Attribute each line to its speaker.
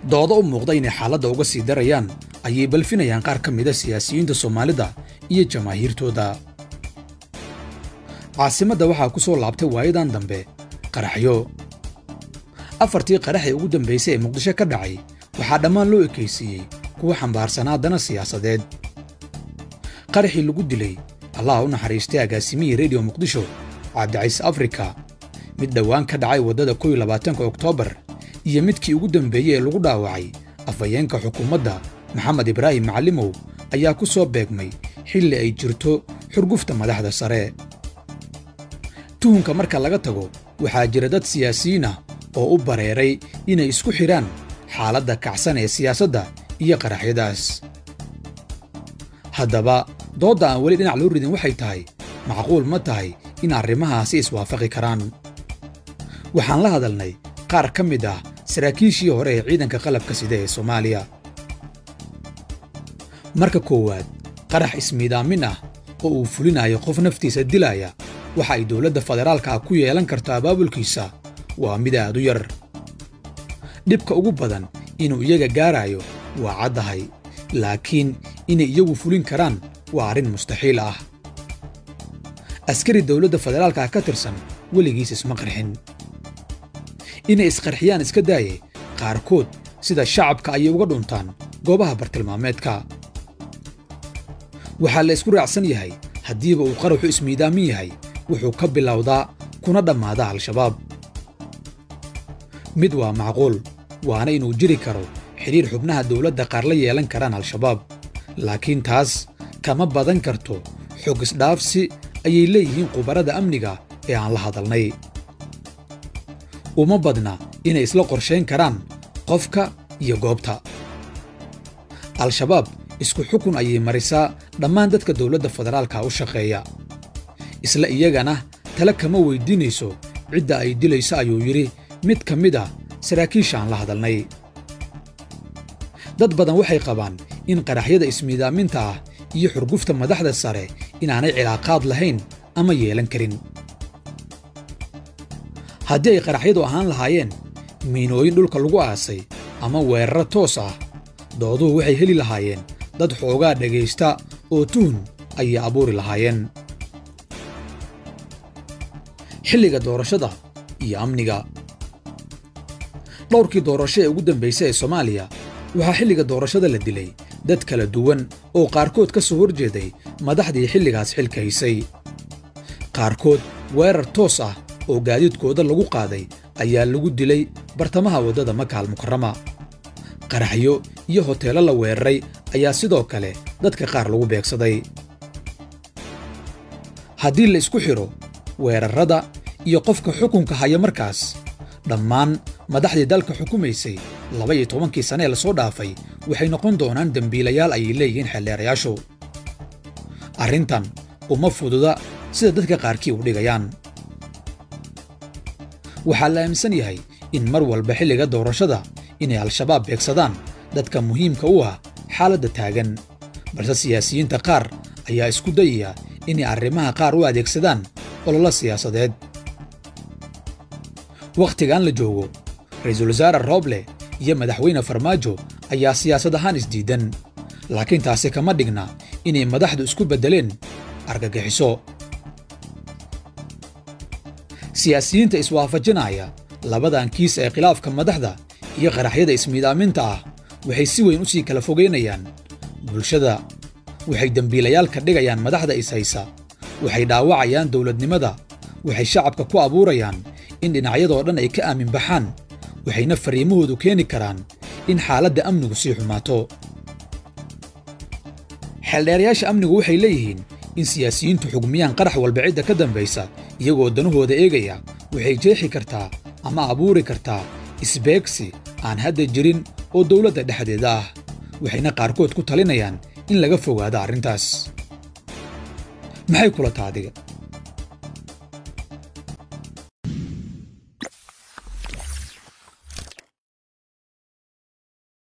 Speaker 1: doodo u muuqda inay xaaladda uga sii darayaan ayay balfinayaan qaar ka mida siyaasiyiinta soomaalida iyo jamaahiirtooda caasimadda waxaa ku soo laabtay waayadan dambe qaraxyo afartii qarax ee ugu dambaysay ee muqdisho ka dhacay waxaa dhammaan loo ekaysiiyey kuwa xambaarsanaa dana siyaasadeed qaraxii lagu dilay allaha u naxariistay agaasimihii rediyo muqdisho cabdicayse afrika mid dhowaan ka dhacay waddada kow iyo labaatanka oktoobar iyo midkii ugu dambeeyey ee lagu dhaawacay afhayeenka xukuumadda maxamed ibraahim macallimow ayaa ku soo beegmay xilli ay jirto xurgufta madaxda sare tuhunka marka laga tago waxaa jira dad siyaasiyiin ah oo u bareeray inay isku xidhaan xaaladda kacsan ee siyaasadda iyo qaraxyadaas haddaba doodda aan weli dhinac loo ridin waxay tahay macquul ma tahay in arrimahaasi iswaafaqi karaan waxaan la hadalnay qaar ka mid ah saraakiishii hore ee ciidanka qalabka sida ee soomaaliya marka koowaad qarax ismiidaamin ah oo uu fulinayo qof naftiisa dilaya waxa ay dowladda federaalka ah ku yeelan karto abaabulkiisa waa mid aad u yar dhibka ugu badan inuu iyaga gaarayo waa caddahay laakiin inay iyagu fulin karaan waa arrin mustaxiil ah askari dowladda federaalka ah ka tirsan weligiis isma qarxin inay isqarxiyaan iska daaye qaarkood sida shacabka ayay uga dhuntaan goobaha bartilmaameedka waxaa la isku raacsan yahay haddiiba uu qaraxu ismiidaamin yahay wuxuu ka bilowdaa kuna dhammaadaa al-shabaab mid waa macquul waana inuu jiri karo xidhiir xubnaha dowladda qaar la yeelan karaan al-shabaab laakiin taas kama badan karto xog isdhaafsi ayay leeyihiin khubarada amniga ee aan la hadalnay uma badna inay isla qorshayn karaan qofka iyo goobta al-shabaab isku xukun ayay marisaa dhammaan dadka dowladda federaalka u shaqeeya isla iyagana tale kama weyddiinayso cidda ay dilayso ayuu yidhi mid ka mid ah saraakiisha aan la hadalnay dad badan waxay qabaan in qaraxyada ismiidaaminta ah iyo xurgufta madaxda sare inaanay cilaaqaad lahayn ama yeelan karin haddii ay qaraxyadu ahaan lahaayeen miinooyin dhulka lagu aasay ama weeraro toos ah dooduhu waxay heli lahaayeen dad xoogaa dhegaysta oo tuhun ayay abuuri lahaayeen xilliga doorashada iyo amniga dhowrkii doorasho ee ugu dambaysa ee soomaaliya waxaa xilliga doorashada la dilay dad kala duwan oo qaarkood ka soo hor jeeday madaxdii xilligaas xilka haysay qaarkood weerar toos ah oo gaadiidkooda lagu qaaday ayaa lagu dilay bartamaha waddada makaal mukarrama qaraxyo iyo hoteello la weeraray ayaa sidoo kale dadka qaar lagu beegsaday haddii la isku xidho weerarrada iyo qofka xukunka haya markaas dhammaan madaxdii dalka xukumaysay laba iyo tobankii sane ee lasoo dhaafay waxay noqon doonaan dembiilayaal ayay leeyihiin xeldheerayaashu arrintan uma fududa sida dadka qaarkii u dhigayaan waxaa la aaminsan yahay in mar walba xilliga doorashada inay al-shabaab beegsadaan dadka muhiimka u ah xaaladda taagan balse siyaasiyiinta qaar ayaa isku dayaya inay arrimaha qaar u adeegsadaan ololo siyaasadeed wakhtigan la joogo ra-iisul wasaare rooble iyo madaxweyne farmaajo ayaa siyaasad ahaan isdiidan laakiin taasi kama dhigna inay madaxdu isku beddeleen argagixiso siyaasiyiinta iswaafajinaya labadan kiis ee khilaafka madaxda iyo qaraxyada ismiidaaminta ah waxay si weyn u sii kala fogaynayaan bulshada waxay dembiilayaal ka dhigayaan madaxda ishaysa waxay dhaawacayaan dowladnimada waxay shacabka ku abuurayaan in dhinacyadoo dhan ay ka aamin baxaan waxayna fariimahoodu keeni karaan in xaaladda amnigu sii xumaato xeeldheerayaasha amnigu waxay leeyihiin in siyaasiyiintu xugmiyaan qarax walba cidda ka dambaysa iyagoo danahooda eegaya waxay jeexi kartaa ama abuuri kartaa isbeegsi aan hadda jirin oo dowladda dhexdeeda ah waxayna qaarkood ku talinayaan in laga fogaado arrintaas maxay kula taadiga